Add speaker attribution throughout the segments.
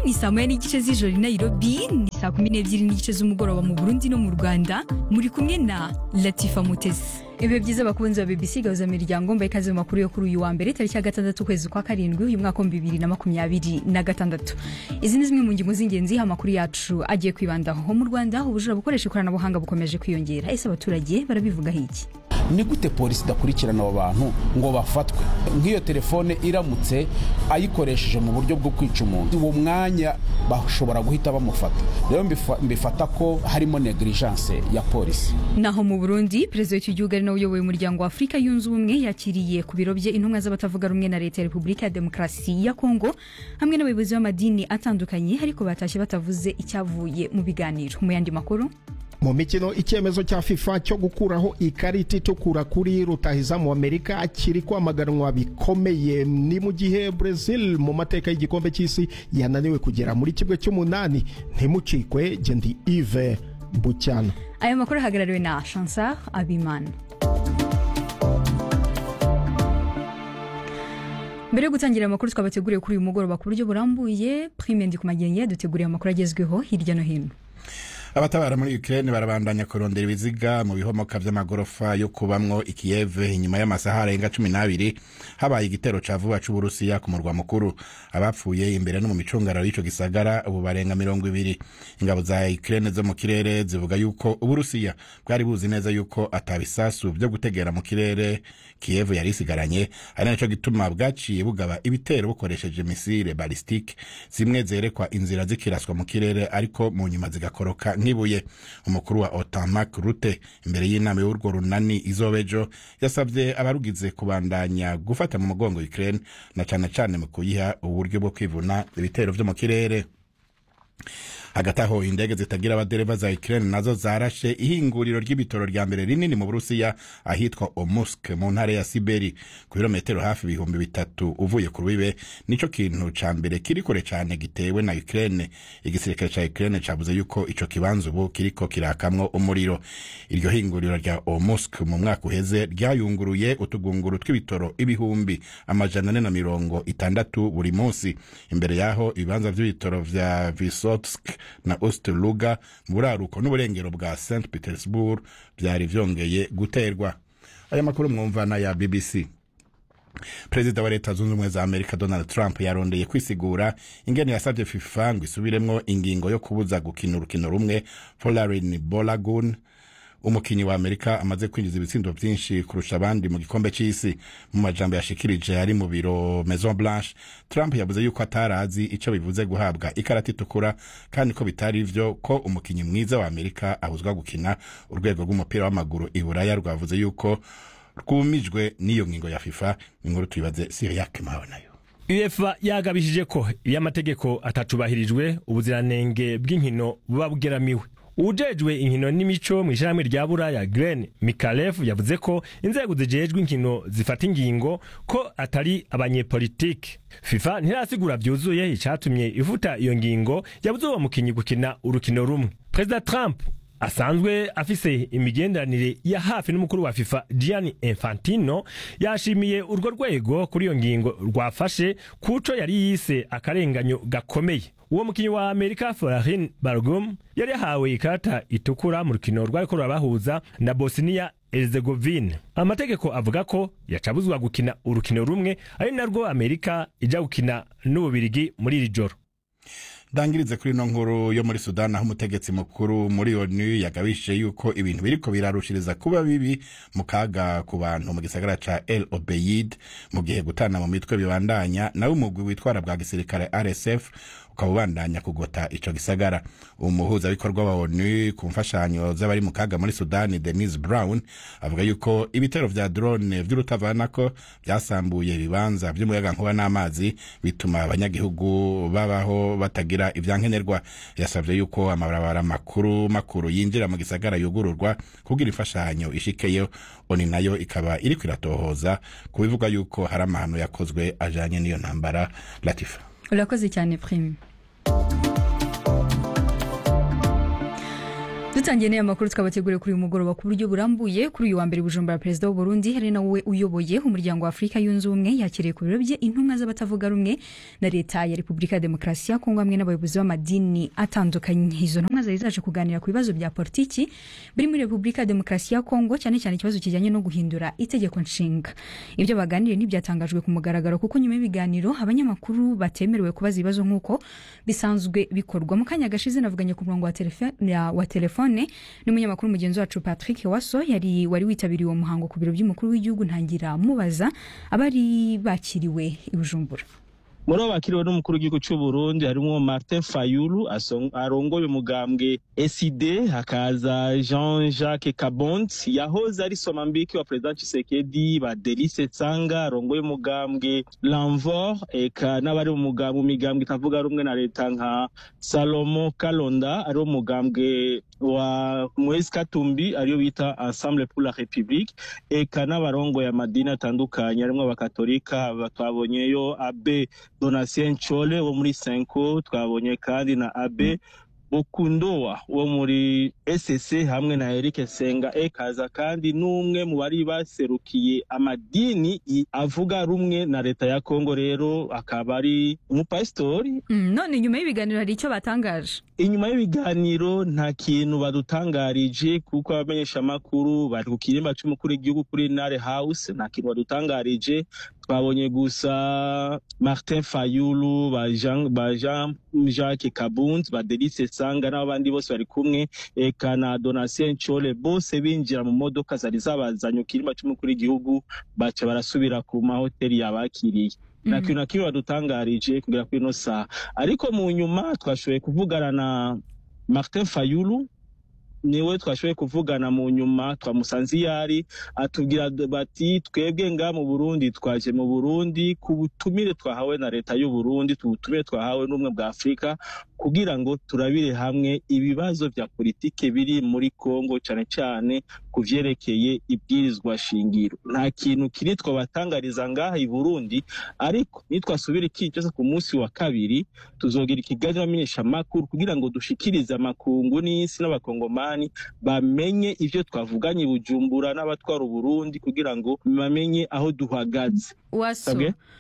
Speaker 1: ni saa moya n'igice z'ijoro i nairobi ni saa kumi n'ebyiri n'igice z'umugoroba mu burundi no mu rwanda muri kumwe na latifa mutesi ibihe byiza bakunzi ba bbc gahuza miryango mbaye ikaze mu makuru yo kuri uyu wa mbere tariki ya gatandatu ukwezi kwa karindwi uyu mwaka wa bibiri na makumyabiri na gatandatu izi ni zimwe mu ngingo z'ingenzi amakuru yacu agiye kwibandaho mu rwanda ubujura bukoresha ikoranabuhanga bukomeje kwiyongera ese abaturage barabivugaho iki
Speaker 2: ni gute polisi idakurikirana abo bantu ngo bafatwe nk'iyo telefone iramutse ayikoresheje mu buryo bwo kwica umuntu uwo mwanya bashobora guhita bamufata rero mbifata ko harimo negligence ya polisi
Speaker 1: naho mu burundi perezida w'icyo gihugu ari nawe uyoboye umuryango wa afurika yunze ubumwe yakiriye ku biro bye intumwa z'abatavuga rumwe na leta ya repubulika ya demokarasi ya kongo hamwe n'abayobozi b'amadini atandukanye ariko batashye batavuze icyavuye mu biganiro mu yandi makuru
Speaker 3: mu mikino icyemezo cya fifa cyo gukuraho ikarita itukura kuri rutahizamu amerika kiri kwamaganwa bikomeye ni mu gihe brazil mu mateka y'igikombe cy'isi yananiwe kugera muri kimwe cy'umunani ntimucikwe gendi ive bucyana
Speaker 1: aya makuru ahagarariwe na chansar abimana mbere yo gutangira amakuru twabateguriye kuri uyu mugoroba ku buryo burambuye prime ndi ku magenge yaduteguriye amakuru agezweho hirya no hino
Speaker 4: abatabara muri Ukraine barabandanya kurondera ibiziga mu bihomoka vy'amagorofa yo kubamwo ikiyeve inyuma y'amasaha arenga cumi n'abiri habaye igitero ca vuba c'uburusiya ku murwa mukuru abapfuye imbere no mu micungararo y'ico gisagara ubu barenga mirongo ibiri ingabo za Ukraine zo mu kirere zivuga yuko uburusiya bwari buzi neza yuko atabisasu vyo gutegera mu kirere kiyevu yari isigaranye ari naco gituma bwaciye bugaba ibitero bukoresheje misile balistike zimwe zerekwa inzira zikiraswa mu kirere ariko mu nyuma zigakoroka nk'ibuye umukuru wa otan mark rute imbere y'inama y'urwo runani izobejo yasabye abarugize kubandanya gufata mu mugongo ukraine na cane cane mu kuyiha uburyo bwo kwivuna ibitero vyo mu kirere hagati aho indege zitagira abadereva za Ukraine nazo zarashe ihinguriro ry'ibitoro rya mbere rinini mu Burusiya ahitwa Omusk mu ntara ya Siberi ku birometero hafi ibihumbi bitatu uvuye ku rubibe nico kintu ca mbere kiri kure cane gitewe na Ukraine igisirikare ca Ukraine cavuze yuko ico kibanza ubu kiriko kirakamwo umuriro iryo hinguriro rya Omusk mu mwaka uheze ryayunguruye utugunguru tw'ibitoro ibihumbi amajana ane na mirongo itandatu buri munsi imbere yaho ibibanza vy'ibitoro vya Vysotsk na Osterluga mu buraruko n'uburengero bwa St Petersburg byari vyongeye guterwa aya makuru mwumvana ya BBC perezida wa leta zunze ubumwe za amerika donald trump yarondeye kwisigura ingene yasabye fifa ngo isubiremwo ingingo yo kubuza gukina urukino rumwe folarin bolagun umukinyi wa amerika amaze kwinjiza ibitsindo vyinshi kurusha abandi mu gikombe c'isi mu majambo yashikirije ari mu biro maison blanche trump yavuze yuko atarazi ico bivuze guhabwa ikarata itukura kandi ko bitari ivyo ko umukinyi mwiza wa amerika abuzwa gukina urwego rw'umupira w'amaguru i buraya rwavuze yuko rwumijwe n'iyo ngingo ya fifa inkuru tuyibaze siriake mawe nayo
Speaker 5: uefa yagabishije ko iyo amategeko atacubahirijwe ubuziranenge bw'inkino buba bugeramiwe ujejwe inkino n'imico mu ishyirahamwe rya buraya Glen Mikalev yavuze ko inzego zijejwe inkino zifata ingingo ko atari abanyepolitike FIFA ntirasigura vyuzuye icatumye ivuta iyo ngingo yabuze uwo mukinyi gukina urukino rumwe Perezida Trump asanzwe afise imigenderanire ya hafi n'umukuru wa FIFA Gianni Infantino yashimiye urwo rwego kuri iyo ngingo rwafashe kuco yari yise akarenganyo gakomeye uwo mukinyi wa Amerika Florin Bargum yari yahawe ikarata itukura mu rukino rwariko rurabahuza na Bosnia Herzegovine amategeko avuga ko yacabuzwa gukina urukino rumwe ari narwo Amerika ija gukina n'ububirigi muri iri joro
Speaker 4: dangirize kuri ino nkuru yo muri sudani aho umutegetsi mukuru muri onu yagabishije yuko ibintu biriko birarushiriza kuba bibi mu kaga ku bantu mu gisagara ca el obeyid mu gihe gutana mu mitwe bibandanya nawe umugwi witwara bwa gisirikare rsf ukaba ubandanya kugota ico gisagara umuhuzabikorwa wa onu ku mfashanyo z'abari mu kaga muri sudani denise brown avuga yuko ibitero vya drone vy'urutavanako vyasambuye ibibanza vy'umuyagankuba n'amazi bituma abanyagihugu babaho batagira ivyankenerwa yasavye yuko amabarabara makuru makuru yinjira mu gisagara yugururwa kugira imfashanyo ishikeyo oni nayo ikaba iriko iratohoza ku bivuga yuko hari amahano yakozwe ajanye n'iyo ntambara latifa
Speaker 1: urakoze cyane prime dutangiye n'aya makuru twabateguriye kuri uyu mugoroba ku buryo burambuye kuri uyu wa mbere bujumbura perezida w'u Burundi hari nawe uyoboye umuryango wa afurika yunze ubumwe yakiriye ku biro bye intumwa z'abatavuga rumwe na leta ya repubulika ya demokarasi ya kongo hamwe n'abayobozi b'amadini atandukanye izo ntumwa zari zaje kuganira ku bibazo bya politiki biri muri repubulika ya demokarasi ya kongo cyane cyane ikibazo kijyanye no guhindura itegeko nshinga ibyo baganiriye ntibyatangajwe ku mugaragaro kuko nyuma y'ibiganiro abanyamakuru batemerewe kubaza ibibazo nk'uko bisanzwe bikorwa mu kanya gashize navuganye ku murongo wa telefone wa telefone n'umunyamakuru mugenzi wacu Patrick Waso yari wari witabiriye uwo muhango ku biro by'umukuru w'igihugu ntangira mubaza abari bakiriwe i Bujumbura
Speaker 6: muri abo bakiriwe n'umukuru w'igihugu cy'u Burundi harimo Martin Fayulu arongoye umugambwe SID hakaza Jean Jacques Kabont yahoze ari somambiki wa President Tshisekedi ba Delice Tsanga arongoye umugambwe Lanvor eka n'abari mu migambwe itavuga rumwe na leta nka Salomo Kalonda ari umugambwe wa Moise Katumbi ariyo bita Ensemble pour la République eka n'abarongoye amadini atandukanye harimo abakatolika twabonyeyo abe Donatien Nchole wo muri Senko twabonye kandi na Abe Bukundowa wo muri SSC hamwe na Eric Senga ekaza kandi n'umwe mu bari baserukiye amadini avuga rumwe na leta ya Kongo rero akaba ari umupasitori
Speaker 1: mm, none nyuma y'ibiganiro hari icyo batangaje
Speaker 6: inyuma y'ibiganiro nta kintu badutangarije kuko abamenyesha amakuru bari ku kirimba cy'umukuru w'igihugu kuri Nare House nta kintu badutangarije twabonye gusa Martin Fayulu ba Jean, ba Jean Jacques Kabund ba Delice Sanga n'abandi bose bari kumwe eka na Donatien Nchole bose binjira mu modoka zari zabazanye kirimba cy'umukuru w'igihugu baca barasubira ku mahoteli yabakiriye nta kintu na kimwe badutangarije kugera kuri ino saha ariko mu nyuma twashoboye kuvugana na Martin Fayulu niwe twashoboye kuvugana mu nyuma twamusanze iyo ari atubwira bati twebwe nga mu burundi twaje mu burundi ku butumire twahawe na leta y'u burundi ubutumire twahawe n'ubumwe bwa afurika kugira ngo turabire hamwe ibibazo bya politike biri muri kongo cyane cyane ku vyerekeye ibwirizwa shingiro nta kintu kiri twabatangariza ngaha i burundi ariko nitwasubira ikicaza ku munsi wa kabiri tuzogira ikiganiro amenyeshamakuru kugira ngo dushikirize amakungu n'isi n'abakongomani bamenye ivyo twavuganye i bujumbura n'abatwara uburundi kugira ngo bamenye aho duhagaze
Speaker 1: waso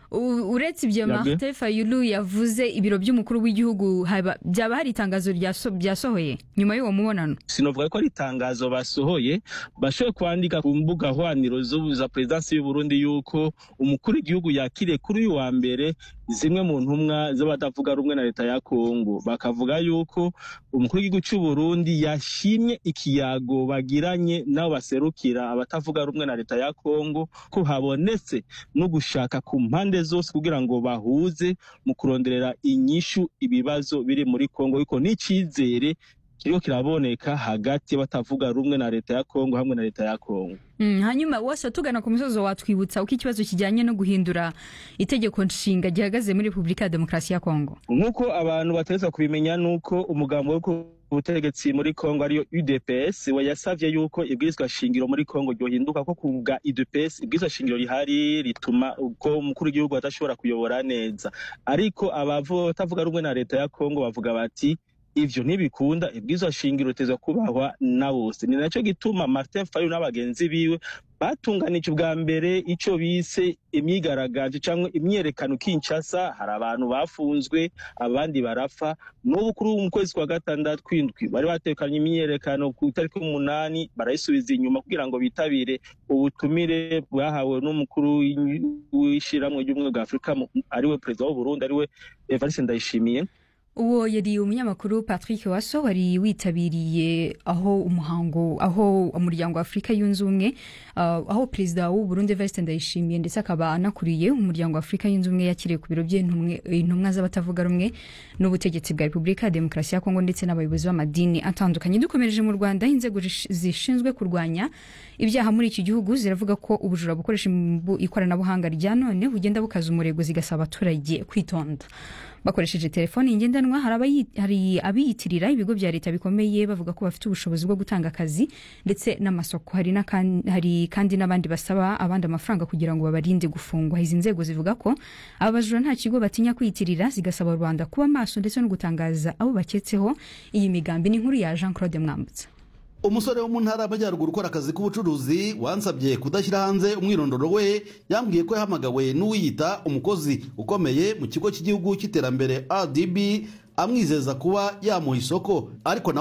Speaker 1: uretse ibyo Martin Fayulu yavuze ibiro by'umukuru w'igihugu byaba hari itangazo ryasohoye nyuma y'uwo mubonano
Speaker 6: sinovuga ko ari itangazo basohoye bashoboye kwandika ku mbuga hwaniro za perezidansi y'u Burundi yuko umukuru w'igihugu yakiriye kuri uyu wa mbere zimwe mu ntumwa z'abatavuga rumwe na leta ya Kongo bakavuga yuko umukuru w'igihugu cy'u Burundi yashimye ikiyago bagiranye nabo baserukira abatavuga rumwe na leta ya Kongo ko habonetse no gushaka ku mpande zose kugira ngo bahuze mu kuronderera inyishu ibibazo biri muri Kongo ariko n'icizere kiriko kiraboneka hagati y'abatavuga rumwe na leta ya Kongo hamwe na leta ya Kongo
Speaker 1: mm, hanyuma wose tugana ku musozo watwibutsa uko ikibazo kijyanye no guhindura itegeko nshinga gihagaze muri Repubulika ya Demokarasi ya Kongo
Speaker 6: nk'uko abantu batereza kubimenya nuko umugambo wo ubutegetsi muri Kongo ariyo UDPS we yasavye yuko ibwirizwa shingiro muri Kongo ryohinduka ko kubwa UDPS ibwirizwa shingiro rihari rituma uko umukuru w'igihugu atashobora kuyobora neza ariko abatavuga rumwe na leta ya Kongo bavuga bati ivyo ntibikunda ibwirizwa shingiro ritezwa kubahwa na bose ni naco gituma Martin Fayulu n'abagenzi biwe batunganije ubwa mbere ico bise imyigaragambyo cyangwa imyerekano Kinshasa hari abantu bafunzwe abandi barapfa n'ubu kuri mu kwezi kwa gatandatu kwindwi bari batekanye imyerekano ku itariki umunani barayisubiza inyuma kugira ngo bitabire ubutumire bwahawe n'umukuru w'ishiramwe ry'ubumwe bwa Afurika ariwe perezida w'u Burundi ariwe Evariste Ndayishimiye
Speaker 1: uwo yari umunyamakuru patrick waso wari witabiriye aho umuhango aho umuryango wa afurika yunze ubumwe uh, aho perezida w'u burundi evariste ndayishimiye ndetse akaba anakuriye umuryango wa afurika yunze ubumwe yakiriye ku biro by'intumwa z'abatavuga rumwe n'ubutegetsi bwa repubulika ya demokarasi ya kongo ndetse n'abayobozi b'amadini atandukanye dukomereje mu rwanda inzego zishinzwe kurwanya ibyaha muri iki gihugu ziravuga ko ubujura bukoresha ikoranabuhanga rya none bugenda bukaza umurego zigasaba abaturage kwitonda bakoresheje telefoni ngendanwa hari abiyitirira ibigo bya leta bikomeye bavuga ko bafite ubushobozi bwo gutanga akazi ndetse n'amasoko hari, hari kandi n'abandi basaba abandi amafaranga kugira ngo babarinde gufungwa izi nzego zivuga ko aba bajura nta kigo batinya kwiyitirira zigasaba rubanda kuba maso ndetse no gutangaza abo baketseho iyi migambi ni inkuru ya jean claude mwambutsa
Speaker 7: umusore wo mu ntara y'amajyaruguru ukora akazi k'ubucuruzi wansabye kudashyira hanze umwirondoro we yambwiye ko yahamagawe n'uwiyita umukozi ukomeye mu kigo cy'igihugu cy'iterambere rdb amwizeza kuba yamuha isoko ariko nawe